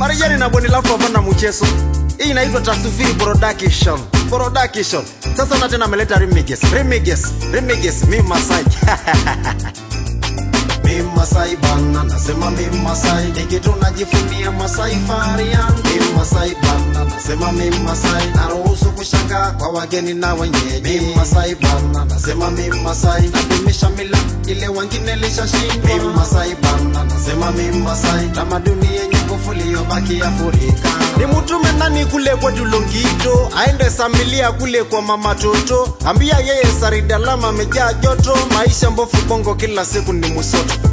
marijani na bweni lako hapana mchezo hii inaitwa tasufiri production production sasa na tena ameleta remiges remiges remiges mi masai mi masai bana nasema mi masai nikitu najifunia masai fahari yangu mi masai bana nasema mi masai naruhusu kushanga kwa wageni na wenyeji mi masai bana nasema mi masai nadumisha mila ile wengine lishashindwa mi masai bana nasema mi masai tamaduni yenye nguvu iliyobaki Afrika ni mtume nani kule kwetu Longito aende samilia kule kwa mama Toto ambia yeye Saridalama amejaa joto maisha mbofu bongo kila siku ni musoto